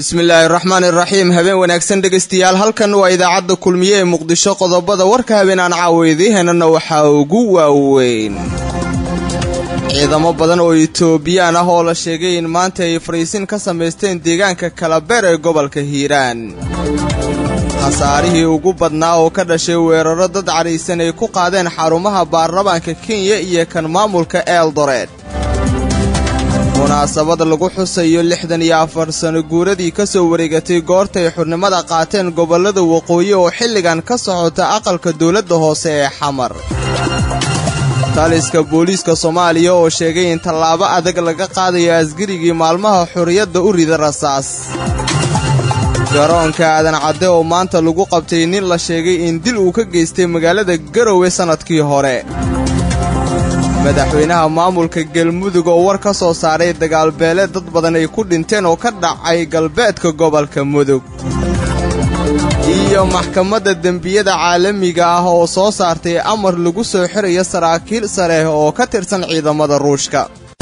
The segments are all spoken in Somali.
bismillaahi raxmaan iraxiim habeen wanaagsan dhegaystayaal halkan waa idaacadda kulmiye ee muqdisho qodobada warka habeen aan caawidiihanana waxaa ugu waaweyn ciidamo badan oo itoobiyaan ah oo la sheegay in maanta ay fariisin ka samaysteen deegaanka kalabeer ee gobolka hiiraan khasaarihii ugu badnaa oo ka dhashay weeraro dad cadhaysan ay ku qaadeen xarumaha baarlamaanka kenya iyo kan maamulka eldored munaasabad lagu xusayo lixdan iyo afar sano guuradii ka soo wareegatay goortay xurnimada qaateen gobollada waqooyi oo xilligan ka socota aqalka dowladda hoose ee xamar taliska booliiska soomaaliya oo sheegay in tallaabo adag laga qaadayo askarigii maalmaha xorriyadda u rida rasaas garoonka aadan cadde oo maanta lagu qabtay nin la sheegay in dil uu ka geystay magaalada garowe sannadkii hore madaxweynaha maamulka galmudug oo war ka soo saaray dagaalbeele dad badan ay ku dhinteen oo ka dhacay galbeedka gobolka mudug iyo maxkamadda dembiyada caalamiga ah oo soo saartay amar lagu soo xirayo saraakiil sare oo ka tirsan ciidamada ruushka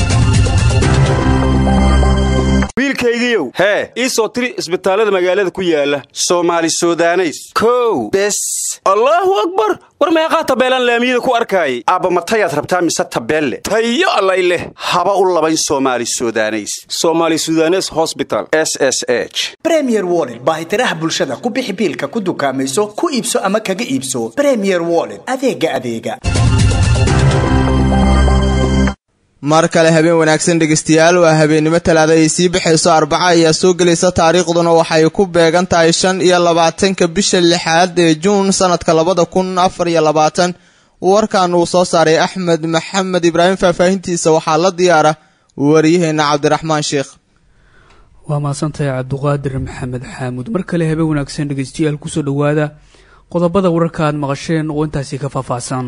wiilkaygiiow hee ii soo tiri isbitaallada magaalada ku yaala soomaali sudaneys kow bes allaahu akbar war meeqaa tabeelaan laamiyada ku arkaayay aabbamatayaad rabtaa mise tabeelle tayo allay leh haba u labayn soomaali sudaneys soomaali sudanes hosbital s s h bremier wollet baahitiraha bulshada ku bixi biilka ku dukaamayso ku iibso ama kaga iibso bremier wollet adeega adeega mar kale habeen wanaagsan dhegaystayaal waa habeennimo talaada ay sii baxayso arbaca ayaa soo gelaysa taariikhduna waxay ku beegan tahay shan iyo labaatanka bisha lixaad ee juun sannadka labada kun afar iyo labaatan warkan uu soo saaray axmed maxamed ibraahim faahfaahintiisa waxaa la diyaara wariyaheenna cabdiraxmaan sheekh waa mahadsantahay cabduqaadir maxamed xaamuud mar kale habeen wanaagsan dhegaystayaal kusoo dhowaada qodobada wararka aad maqasheen oo intaasi ka faahfaahsan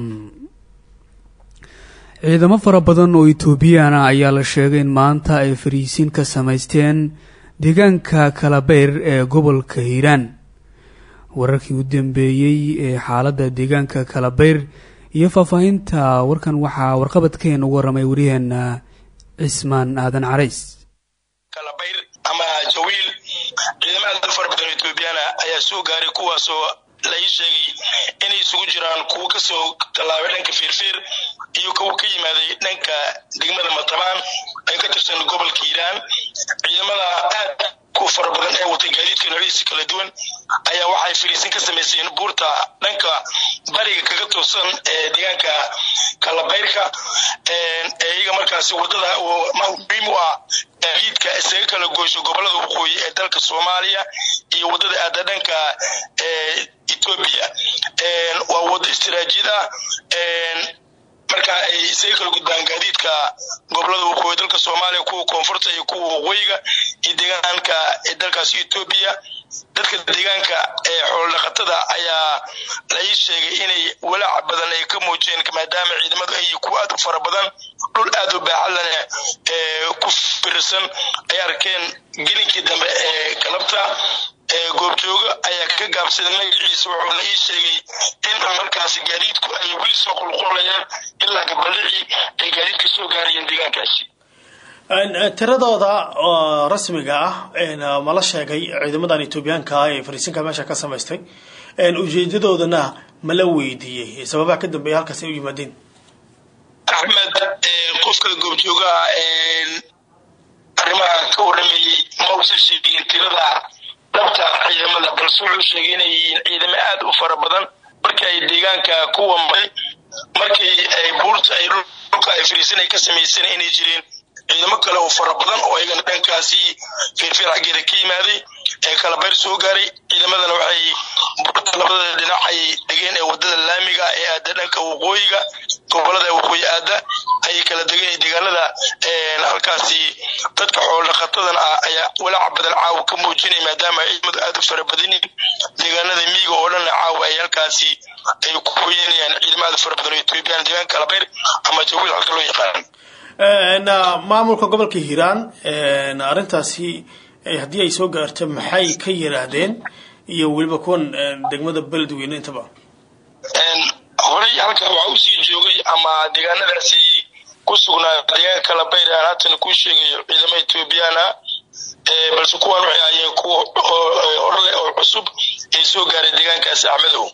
ciidamo fara badan oo etoobiyaan ah ayaa la sheegay in maanta ay fariisiin ka samaysteen deegaanka kalabeyr ee gobolka hiiraan wararkii u dambeeyey ee xaaladda deegaanka kalabeyr iyo faahfaahinta warkan waxaa warqabadkeen ugu waramay waryaheena cismaan aadan carays kalabeyr ama jawiil ciidamo aad fara badan oo etoobiyaana ayaa soo gaaray kuwaasoo la ii sheegay inay isugu jiraan kuwo kasoo tallaabay dhanka fiirfiir iyo kuwo ka yimaaday dhanka degmada matabaan ay ka tirsan gobolka hiiraan ciidamada aad ku fara badan ee watay gaadiidka noociisa kala duwan ayaa waxay fariisin ka samayseen buurta dhanka bariga kaga toosan ee deegaanka kalabayrka iyaga markaasi wadada muhiim u ah gaadiidka isaga kala goysho gobolada waqooyi ee dalka soomaaliya iyo wadada aada dhanka etoobiya waa wado istiraatiijiyad ah marka ay isaga kala gudbaan gaadiidka gobolada waqooyi dalka soomaaliya kuwa koonfurta iyo kuwa waqooyiga iyo deegaanka dalkaasi etoobiya dadka deegaanka ee xoolodhaqatada ayaa la ii sheegay inay walaac badan ay ka muujiyeen maadaama ciidamadu ay kuwa aad u fara badan dhul aad u baaxadlane ee ku fiirsan ay arkeen gelinkii dambe ee galabta goobjooga ayaa ka gaabsaday magaciisa wuxuuna ii sheegay in markaasi gaadiidku ay weli soo qulqulayaan ilaa gabaldhicii ay gaadiidka soo gaarayeen deegaankaasi tiradooda rasmiga ah mala sheegay ciidamadan etoobiyaanka ah ee fariisinka meesha ka samaystay ujeedadoodana mala weydiiyey sababaha ka dambeeya halkaas ay u yimaadeen axmed qofka goobjoogaha arrimaha ka waramayey ma usan sheegin tirada dhabta ciidamada balse wuxuu sheegay inay yihiin ciidamo aad u fara badan markii ay deegaanka ku wamay markii ay buurta ay dhulka ay fariisin ay ka samaysan inay jireen ciidamo kale oo fara badan oo ayagana dhankaasi fiirfiir xaggeeda ka yimaaday ee kalabayr soo gaaray ciidamadana waxay buurta labada dhinac ay degeen ee wadada laamiga ee aada dhanka waqooyiga gobolada waqooyi aada ayay kala degeen deegaanada halkaasi dadka xoolodhaqatadan ah ayaa walaac badan caawa ka muujinay maadaama ciidamadu aada u fara badan yihin deegaanada miyiga oo dhanna caawa ay halkaasi ay ku hoyanayaan ciidamo aada fara badan oo etoobiyaan deegaanka kalabayr ama jawiil halka loo yaqaan maamulka gobolka hiiraan arrintaasi haddii ay soo gaarto maxay ka yiraahdeen iyo weliba kuwan degmada beledweyne intaba horey halkan waxaa usii joogay ama deegaanadaasi ku sugnaa deegaanka kalabayr aan haatan kuu sheegayo ciidamo etoobiyaan ah balse kuwan waxay ahaayeen kuwa horle oo cusub ee soo gaaray deegaankaasi axmedow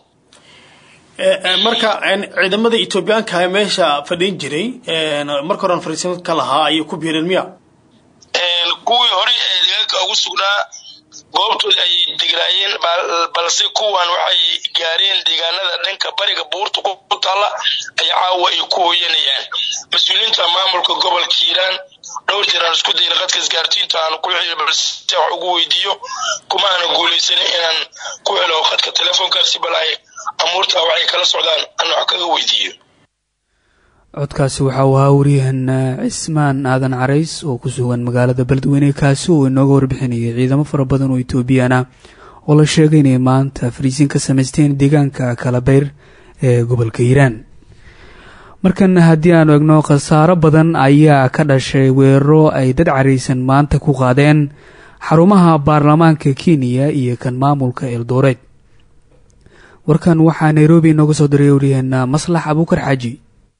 marka ciidamada etoobiyaanka meesha fadhin jiray marka horan fariisin ka lahaa ayay ku biireen miya kuwii hore ee deegaanka ugu sugnaa goobtooda ayay degnaayeen balse kuwan waxay gaareen deegaanada dhanka bariga buurta ku taalla ay caawa ay ku hooyanayaan mas-uuliyiinta maamulka gobolka hiiraan dhowr jeer aan isku dayna qadka isgaartiinta aan ku xiriir balse wax ugu weydiiyo kuma aana guulaysanin inaan ku helo qadka telefoonkaasi bal ay amuurta waxay kala socdaan aan wax kaga weydiiyo codkaasi waxa uu ahaa waryahan cismaan aadan carays oo ku sugan magaalada beledweyne kaasi oo inooga warbixinayay ciidamo fara badan oo etoobiyaan ah oo la sheegay inay maanta fariisiin ka samaysteen deegaanka kalabeyr ee gobolka hiiraan markan haddii aanu egno khasaaro badan ayaa ka dhashay weeraro ay dad caraysan maanta ku qaadeen xarumaha baarlamaanka kenya iyo kan maamulka eldoreed warkan waxaa nairobi inooga soo diray waryaheena maslax abuukar xaaji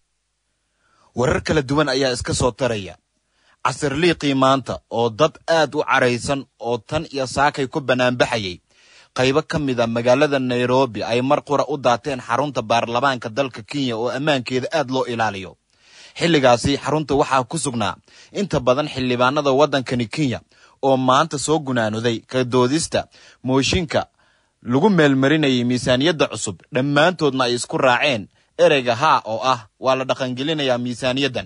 warar kala duwan ayaa iska soo taraya casir liiqii maanta oo dad aad u caraysan oo tan iyo saakay ku bannaanbaxayay qaybo ka mid a magaalada nairobi ay mar qura u daateen xarunta baarlamaanka dalka kenya oo ammaankeeda aad loo ilaaliyo xilligaasi xarunta waxaa ku sugnaa inta badan xildhibaanada waddankani kenya oo maanta soo gunaanuday ka doodista mooshinka lagu meelmarinayay miisaaniyadda cusub dhammaantoodna ay isku raaceen ereyga haa oo ah waa la dhaqangelinayaa miisaaniyaddan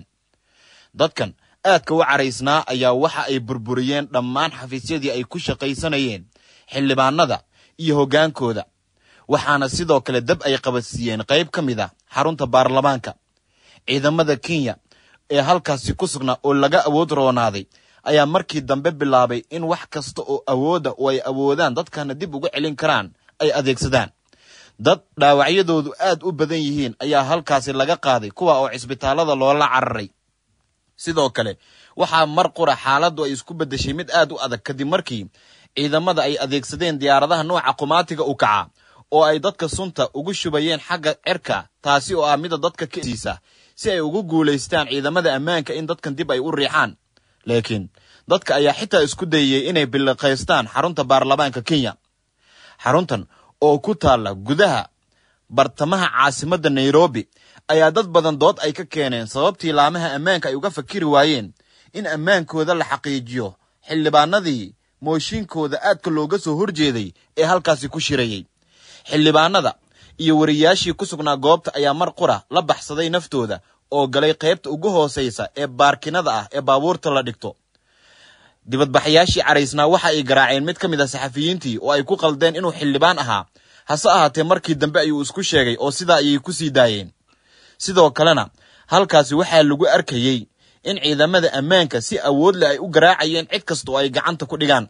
dadkan aadka u caraysnaa ayaa waxa ay burburiyeen dhammaan xafiisyadii ay ku shaqaysanayeen xildhibaanada iyo hoggaankooda waxaana sidoo kale dab ay qabadsiiyeen qayb ka mid a xarunta baarlamaanka ciidamada kenya ee halkaasi ku sugnaa oo laga awood roonaaday ayaa markii dambe bilaabay in wax kasta oo awoodda oo ay awoodaan dadkana dib uga celin karaan ay adeegsadaan dad dhaawacyadoodu aad u badan yihiin ayaa halkaasi laga qaaday kuwa oo cisbitaallada loola cararay sidoo kale waxaa mar qura xaaladdu ay isku beddeshay mid aad u adag kadib markii ciidamada ay adeegsadeen diyaaradaha nooca qumaatiga u kaca oo ay dadka sunta ugu shubayeen xagga cirka taasi oo ah mida dadka kasiisa si ay ugu guulaystaan ciidamada ammaanka in dadkan dib ay u riixaan laakiin dadka ayaa xitaa isku dayayey inay biliqaystaan xarunta baarlamaanka kenya xaruntan oo ku taalla gudaha bartamaha caasimadda nairobi ayaa dad badan dood ay ka keeneen sababtii laamaha ammaanka ay uga fakiri waayeen in ammaankooda la xaqiijiyo xildhibaanadii mooshinkooda aadka looga soo horjeeday ee halkaasi ku shirayey xildhibaanada iyo wariyaashii ku sugnaa goobta ayaa mar qura la baxsaday naftooda oo galay qaybta ugu hoosaysa ee baarkinada ah ee baabuurta la dhigto dibadbaxayaashii caraysnaa waxa ay garaaceen mid ka mid a saxafiyiintii oo ay ku qaldeen inuu xildhibaan ahaa hase ahaatee markii dambe ayuu isku sheegay oo sidaa ayay ku sii daayeen sidoo kalena halkaasi waxaa lagu arkayey in ciidamada ammaanka si awood leh ay u garaacayeen cid kasta oo ay gacanta ku dhigaan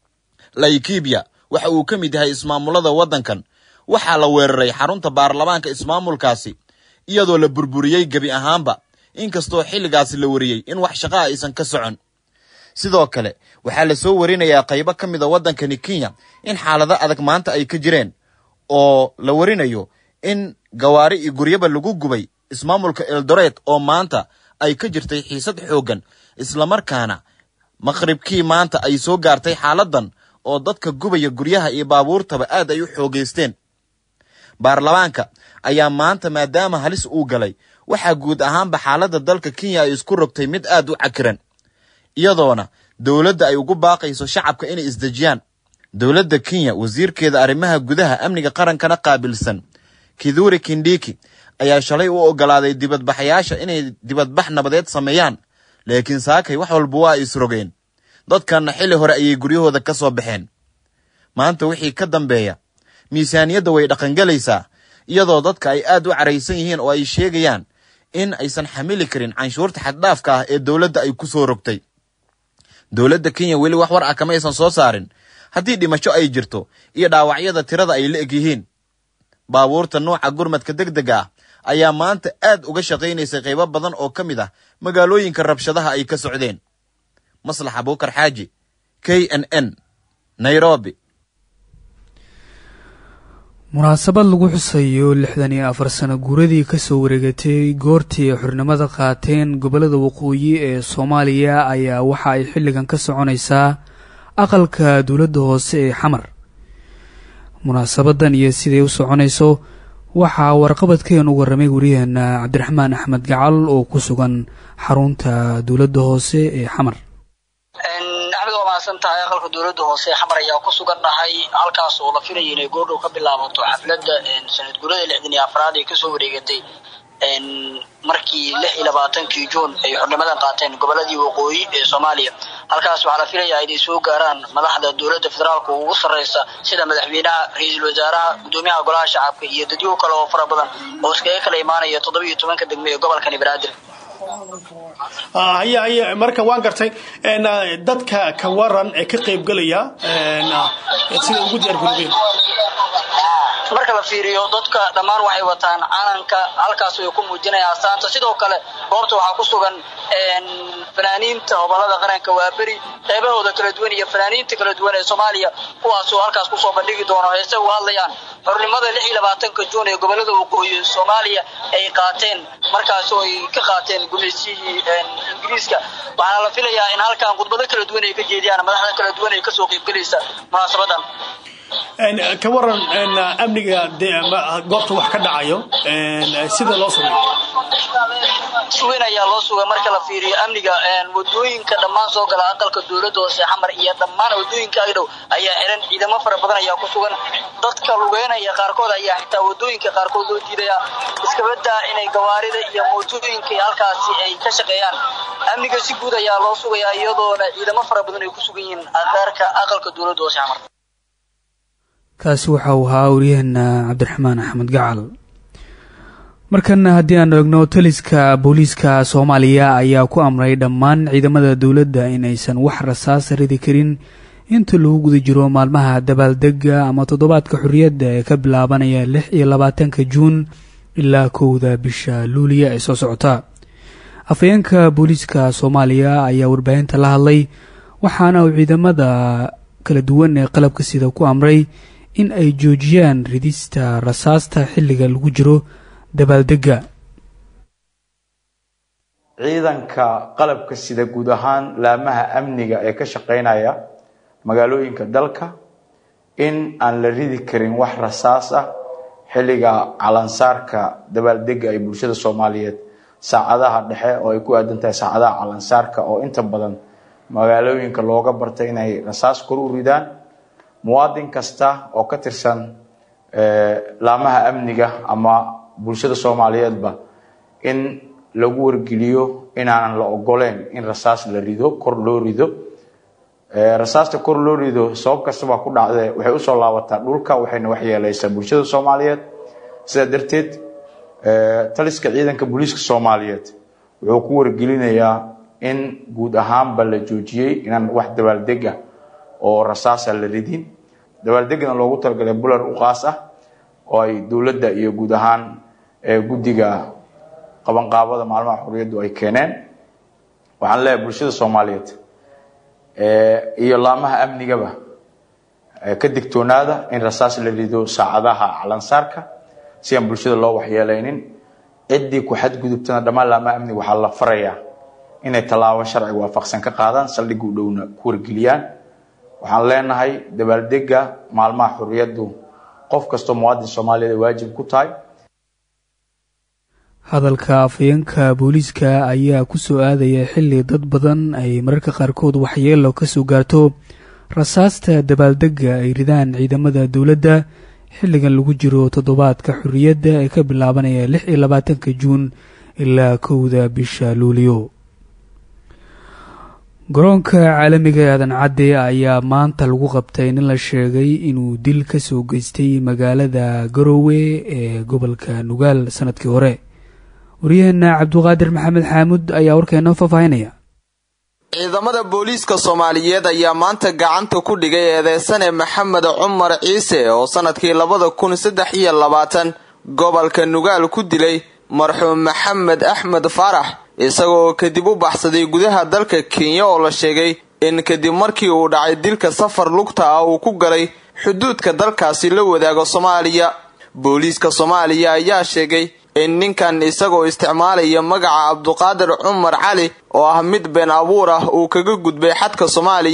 laikibia waxa uu ka mid yahay ismaamulada waddankan waxaa la weeraray xarunta baarlamaanka ismaamulkaasi iyadoo la burburiyey gebi ahaanba inkastoo xilligaasi la wariyey in wax shaqaa aysan ka socon sidoo kale waxaa la soo warinayaa qaybo ka mid a waddankani kenya in xaalado adag maanta ay ka jireen oo la warinayo in gawaari iyo guryaba lagu gubay ismaamulka eldoret oo maanta ay ka jirtay xiisad xooggan islamarkaana maqribkii maanta ay soo gaartay xaaladdan oo dadka gubaya guryaha iyo baabuurtaba aad ay u xoogaysteen baarlamaanka ayaa maanta maadaama halis uu galay waxaa guud ahaanba xaaladda dalka kenya ay isku rogtay mid aad u cakiran iyadoona dowladda ay ugu baaqayso shacabka inay isdejiyaan dowladda kenya wasiirkeeda arrimaha gudaha amniga qarankana qaabilsan kiduri kindiki ayaa shalay u ogolaaday dibadbaxayaasha inay dibadbax nabadeed sameeyaan laakiin saakay wax walba waa ay isrogeen dadkanna xilli hore ayay guryahooda ka soo baxeen maanta wixii ka dambeeya miisaaniyadda way dhaqangelaysaa iyadoo dadka ay aad u caraysan yihiin oo ay sheegayaan in aysan xamili karin canshuurta xaddhaafka ah ee dowladda ay ku soo rogtay dowladda kenya weli wax war ah kama aysan soo saarin haddii dhimasho ay jirto iyo dhaawacyada tirada ay la eg yihiin baabuurta nuuca gurmadka deg dega ah ayaa maanta aad uga shaqaynaysay qaybo badan oo ka mid ah magaalooyinka rabshadaha ay ka socdeen maslax abuukar xaaji k n n nairobi munaasabad lagu xusayo lixdan iyo afar sano guuradii kasoo wareegatay goortii ay xornimada qaateen gobollada waqooyi ee soomaaliya ayaa waxa ay xilligan ka soconaysaa aqalka dowladda hoose ee xamar munaasabadan iyo siday u soconayso waxaa warqabadkeen u warramay wariyaheena cabdiraxmaan axmed gacal oo ku sugan xarunta dowladda hoose ee xamar axmed waa mahadsan tahay aqalka dowladda hoose ee xamar ayaa ku sugan nahay halkaas oo la filaya inay goordhow ka bilaabato xafladda sanad guurada lixdan iyo afraad ee kasoo wareegatay markii lix iyo labaatankii juun ay xornimadan qaateen goboladii waqooyi ee soomaaliya halkaas waxaa la filayaa inay soo gaaraan madaxda dowladda federaalka ugu sarreysa sida madaxweynaha ra-iisul wasaaraha gudoomiyaha golaha shacabka iyo dadyo kale oo fara badan oo iskaga kala imaanaya toddoba iyo tobanka degme ee gobolkani banaadir haye haye marka waan gartay dadka ka waran ee ka qaybgelaya sida ugu diyaargarobeen marka la fiiriyo dadka dhammaan waxay wataan calanka halkaas way ku muujinayaan astaanta sidoo kale goobta waxaa ku sugan fanaaniinta gobolada qaranka waa beri qaybahooda kala duwan iyo fanaaniinta kala duwan ee soomaaliya kuwaasoo halkaas kusoo bandhigi doono heese uga hadlayaan xornimada lix iyo labaatanka juun ee gobolada waqooyi soomaaliya ay qaateen markaasoo ay ka qaateen gumeysiyihii ingiriiska waxaana la filayaa in halkan khudbado kala duwan ay ka jeediyaan madaxda kala duwan ee kasoo qaybgelaysa munaasabadan ka waran amniga goobta wax ka dhacayo sida loo sameeyo si weyn ayaa loo sugay marka la fiiriyo amniga wadooyinka dhammaan soo gala aqalka dowladda hoose xamar iyo dhammaan wadooyinka agdhow ayaa xiran ciidamo fara badan ayaa ku sugan dadka lugeynaya qaarkood ayaa xitaa wadooyinka qaarkood loo diidaya iskabadaa inay gawaarida iyo mootooyinka halkaasi ay ka shaqeeyaan amniga si guud ayaa loo sugayaa iyadoona ciidamo fara badan ay ku sugan yihiin agaarka aqalka dowladda hoose xamar kaasi waxa uu ahaa waryaheena cabdiraxmaan axmed gacal markana haddii aan eegno taliska booliiska soomaaliya ayaa ku amray dhammaan ciidamada dowladda in aysan wax rasaas ridi karin inta lagu guda jiro maalmaha dabaaldega ama toddobaadka xorriyadda ee ka bilaabanaya lix iyo labaatanka juun ilaa kowda bisha luuliya ee soo socota afhayeenka booliiska soomaaliya ayaa warbaahinta la hadlay waxaana uu ciidamada kala duwan ee qalabka sida ku amray in ay joojiyaan ridista rasaasta xilliga lagu jiro dabaaldega ciidanka qalabka sida guud ahaan laamaha amniga ee ka shaqeynaya magaalooyinka dalka in aan la ridi karin wax rasaas ah xilliga calansaarka dabaaldega ay bulshada soomaaliyeed saacadaha dhexe oo ay ku aadan tahay saacadaha calansaarka oo inta badan magaalooyinka looga bartay inay rasaas kor u ridaan muwaadin kasta oo ka tirsan laamaha amniga ama bulshada soomaaliyeedba in lagu wargeliyo inaanan la ogoleyn in rasaas la rido kor loo rido rasaasta kor loo rido sabab kastaba ku dhacdee waxay usoo laabataa dhulka waxayna waxyeeleysaa bulshada soomaaliyeed sidaa darteed taliska ciidanka booliiska soomaaliyeed wuxuu ku wargelinayaa in guud ahaanba la joojiyey inaan wax dabaaldega oo rasaasa la ridin dabaaldegana loogu talagalay bular u qaas ah oo ay dowladda iyo guud ahaan guddiga qabanqaabada maalmaha xorriyaddu ay keeneen waxaan leeyahay bulshada soomaaliyeed iyo laamaha amnigaba ka digtoonaada in rasaas la rido saacadaha calansaarka si aan bulshada loo waxyeeleynin ciddii ku xadgudubtana dhammaan laamaha amniga waxaa la farayaa inay tallaabo sharciga waafaqsan ka qaadaan saldhigga u dhowna ku wargeliyaan waxaan leenahay dabaaldega maalmaha xorriyaddu qof kastoo muwaadin soomaaliyeed ay waajib ku tahay hadalka afhayeenka booliiska ayaa ku soo aadaya xilli dad badan ay mararka qaarkood waxyeelo ka soo gaarto rasaasta dabaaldega ay ridaan ciidamada dowladda xilligan lagu jiro toddobaadka xorriyadda ee ka bilaabanaya lix iyo labaatanka juun ilaa kowda bisha luuliyo garoonka caalamiga aadan cadde ayaa maanta lagu qabtay nin la sheegay inuu dil ka soo geystay magaalada garoowe ee gobolka nugaal sanadkii hore waryaheena cabduqaadir maxamed xaamud ayaa warkeena faahfaahinaya ciidamada booliiska soomaaliyeed ayaa maanta gacanta ku dhigay eedeysane maxamed cumar ciise oo sanadkii labada kun saddex iyo labaatan gobolka nugaal ku dilay marxuum maxamed axmed faarax isagoo kadib u baxsaday gudaha dalka kenya oo la sheegay in kadib markii uu dhacay dilka safar lugta ah uu ku galay xuduudka dalkaasi la wadaago soomaaliya booliiska soomaaliya ayaa sheegay in ninkan isagoo isticmaalaya magaca cabduqaadir cumar cali oo ah mid been abuur ah uu kaga gudbay xadka soomaaliya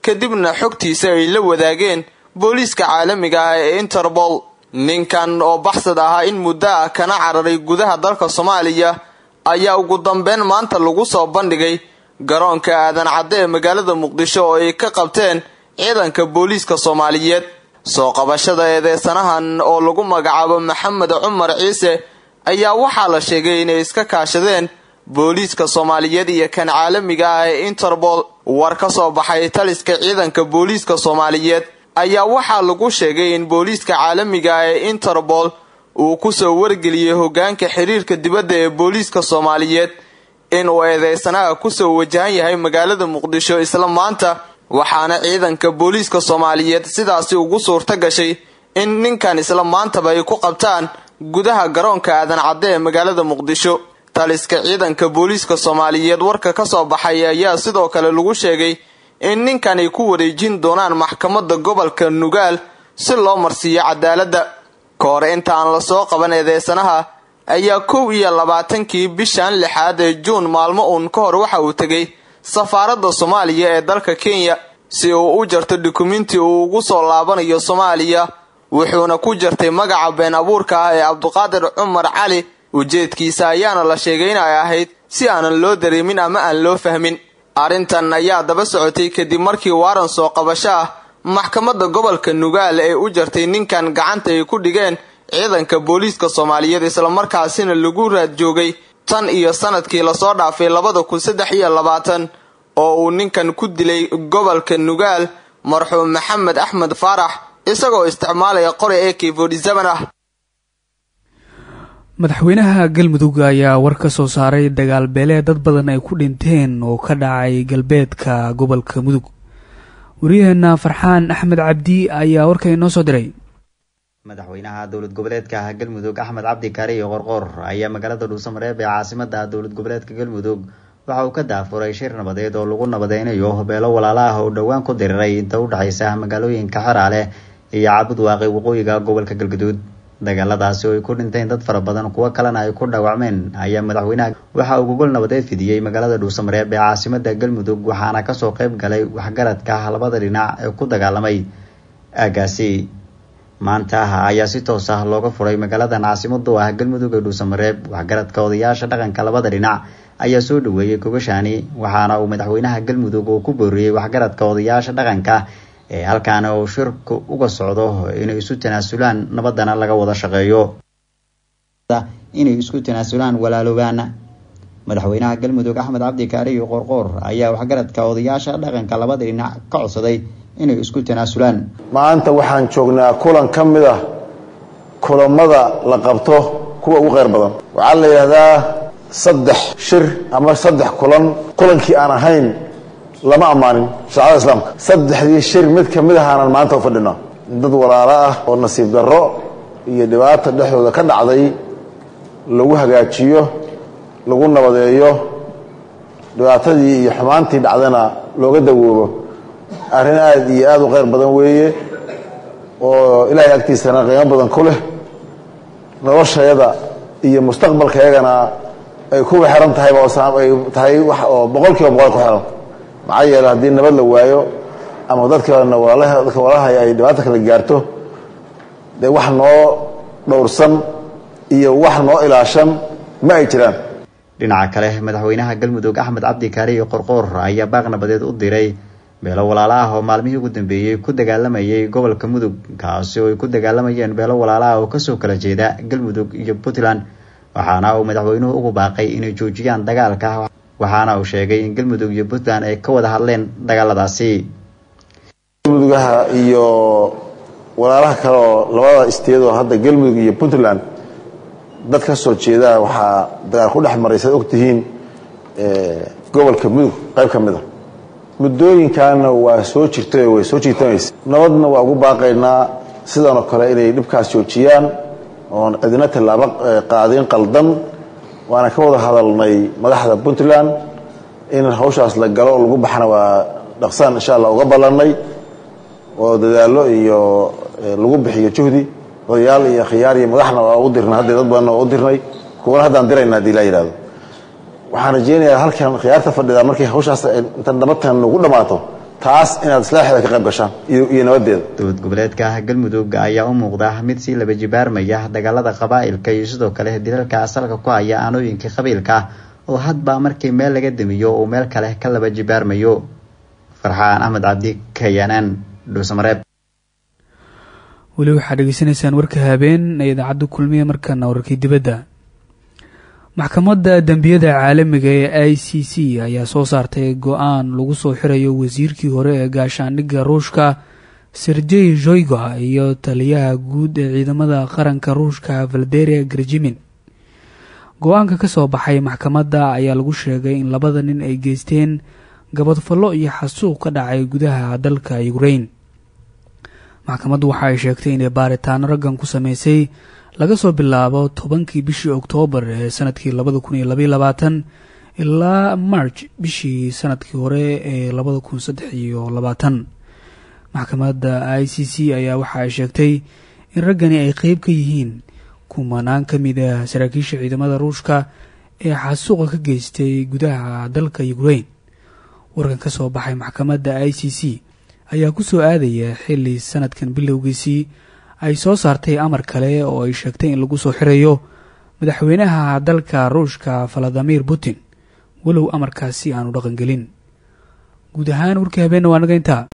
kadibna xogtiisa ay la wadaageen booliiska caalamiga ah ee interpol ninkan oo baxsad ahaa in muddo ah kana cararay gudaha dalka soomaaliya ayaa ugu dambeyn maanta lagu soo bandhigay garoonka aadan cadde ee magaalada muqdisho oo ay ka qabteen ciidanka booliiska soomaaliyeed soo qabashada eedeysanahan oo lagu magacaabo maxamed cumar ciise ayaa waxaa la sheegay inay iska kaashadeen booliiska soomaaliyeed iyo kan caalamiga ah ee interpol war ka soo baxay taliska ciidanka booliiska soomaaliyeed ayaa waxaa lagu sheegay in booliiska caalamiga ah ee interpol uu kusoo wargeliyey hogaanka xiriirka dibadda ee booliiska soomaaliyeed inuu eedeysanaha kusoo wajahan yahay magaalada muqdisho isla maanta waxaana ciidanka booliiska soomaaliyeed sidaasi ugu suurta gashay in ninkan isla maantaba ay ku qabtaan gudaha garoonka aadan cadde ee magaalada muqdisho taliska ciidanka booliiska soomaaliyeed warka ka soo baxay ayaa sidoo kale lagu sheegay in ninkan ay ku wareejin doonaan maxkamadda gobolka nugaal si loo marsiiyo cadaaladda ka hor inta aan lasoo qaban eedeysanaha ayaa kow iyo labaatankii bishan lixaad ee juun maalmo uun ka hor waxa uu tegay safaaradda soomaaliya ee dalka kenya si uu u jarto dukumenti uu ugu soo laabanayo soomaaliya wuxuuna ku jartay magaca been abuurka ah ee cabduqaadir cumar cali ujeedkiisa ayaana la sheegay in ay ahayd si aanan loo dareemin ama aan loo fahmin arrintan ayaa daba socotay kadib markii waaran soo qabasho ah maxkamadda gobolka nugaal ee u jartay ninkan gacanta ay ku dhigeen ciidanka booliiska soomaaliyeed islamarkaasina lagu raad joogay tan iyo sanadkii lasoo dhaafay labada kun saddex iyo labaatan oo uu ninkan ku dilay gobolka nugaal marxuum maxamed axmed faarax isagoo isticmaalaya qori ak forty-seven ah madaxweynaha galmudug ayaa war ka soo saaray dagaal beelee dad badan ay ku dhinteen oo ka dhacay galbeedka gobolka mudug waryaheena farxaan axmed cabdi ayaa warka inoo soo diray madaxweynaha dowlad goboleedka galmudug axmed cabdi kaari iyo qorqor ayaa magaalada dhuusamareeb ee caasimada dowlad goboleedka galmudug waxa uu ka daafuray shir nabadeed oo lagu nabadeynayo beelo walaala ah oo dhowaan ku diriray inta u dhexaysa magaalooyinka xeraale iyo cabud waaqi waqooyiga gobolka galgaduud dagaaladaasi oo ay ku dhinteen dad fara badan kuwo kalena ay ku dhaawacmeen ayaa madaxweynaha waxa uu gogol nabadeed fidiyey magaalada dhuusamareeb ee caasimada galmudug waxaana kasoo qayb galay waxgaradka labada dhinac ee ku dagaalamay aagaasi maanta ayaa si toos ah looga furay magaaladan caasimadu ah galmudug ee dhuusamareeb waxgaradka odayaasha dhaqanka labada dhinac ayaa soo dhaweeyey gogashaani waxaana uu madaxweynaha galmudug uu ku booriyey waxgaradka odayaasha dhaqanka ee halkaana uu shirku uga socdo inay isu tanaasulaan nabadana laga wada shaqeeyo inay isku tanaasulaan walaaloobaan madaxweynaha galmudug axmed cabdi kaariyo qorqoor ayaa waxgaradka odayaasha dhaqanka labada dhinac ka codsaday inay isku tanaasulaan maanta waxaan joognaa kulan ka mid ah kulamada la qabto kuwa ugu kheyr badan waxaa la yidhaahdaa saddex shir ama saddex kulan kulankii aan ahayn lama ammaanin shaacada islaamka saddexdii shir mid ka mid ahaanan maanta u fadhino dad walaalo ah oo nasiib darro iyo dhibaata dhexdooda ka dhacday lagu hagaajiyo lagu nabadeeyo dhibaatadii iyo xumaantii dhacdana looga dawoobo arrin aada iyo aada u kheyr badan weeye oo ilaahay agtiisana qiimo badan ku leh noloshayada iyo mustaqbalkayagana ay kuwa xiran tahayba ay tahay wax oo boqol kiiba boqol ku xiran maxaa yeele haddii nabad la waayo ama dadkana walaalaha dadka walaalahay ay dhibaata kala gaarto dee wax noo dhowrsan iyo wax noo ilaashan ma ay jiraan dhinaca kale madaxweynaha galmudug axmed cabdi kaariyo qorqoor ayaa baaq nabadeed u diray beelo walaala ah oo maalmihii ugu dambeeyey ku dagaalamayay gobolka mudug kaasi oo ay ku dagaalamayeen beelo walaala ah oo kasoo kala jeeda galmudug iyo puntland waxaana uu madaxweynuhu ugu baaqay inay joojiyaan dagaalka waxaana uu sheegay in galmudug iyo puntland ay ka wada hadleen dagaaladaasi galmudugaha iyo walaalaha kale oo labada isteedoo hadda galmudug iyo puntland dad ka soo jeeda waxaa dagaal ku dhex maray saad ogtihiin gobolka mudug qayb ka mid a muddooyinkaana waa soo jirtay way soo jiitamaysa nabadna waa ugu baaqaynaa sidanoo kale inay dhibkaas joojiyaan oon cidina tallaabo qaadin qaldan waana ka wada hadalnay madaxda puntland in hawshaas la galo oo lagu baxana waa dhaqsaan insha allah uga ballannay oo dadaallo iyo lagu bixiyo juhdi odayaal iyo khiyaar iyo madaxna waa u dirnay hadda dad badanna waa u dirnay kuwana haddaan dirayna hadii laa yidhahdo waxaan rajeynayaa halkan khiyaarta fadhida markay hawshaas inta nabadtan nagu dhammaato taas inaad islaaxeeda ka qayb gashaan iyo nabadeeda dowlad goboleedka galmudug ayaa u muuqda mid sii laba jibaarmaya dagaalada qabaa'ilka iyo sidoo kale dilalka asalka ku haya aanooyinka qabiilka oo hadba markii meel laga damiyo uu meel kale ka laba jibaarmayo farxaan axmed cabdi kayanaan dhuusamareeb weli waxaad dhegeysanaysaan warka habeen ee idaacadda kulmiya markaana wararkii dibadda maxkamadda dembiyada caalamiga ee i c c ayaa soo saartay go-aan lagu soo xirayo wasiirkii hore ee gaashaandhigga ruushka sergey zoyga iyo taliyaha guud ee ciidamada qaranka ruushka valderia gerjimin go-aanka ka soo baxay maxkamadda ayaa lagu sheegay in labada nin ay geysteen gabadfallo iyo xasuuq ka dhacay gudaha dalka ukrain maxkamaddu waxa ay sheegtay inay baaritaano raggan ku sameysay laga soo bilaabo tobankii bishii oktoobar ee sanadkii labada kun iyo labaiyo labaatan ilaa march bishii sanadkii hore ee labada kun saddex iyo labaatan maxkamadda i c c ayaa waxa ay sheegtay in raggani ay qeyb ka yihiin kumanaan ka mid ah saraakiisha ciidamada ruushka ee xasuuqa ka geystay gudaha dalka ukrain warkan ka soo baxay maxkamadda i c c ayaa ku soo aadaya xilli sanadkan bilowgiisii ay soo saartay amar kale oo ay sheegtay in lagu soo xirayo madaxweynaha dalka ruushka valadimir putin walow amarkaasi aanu dhaqangelin guud ahaan warkii habeenna waa naga intaa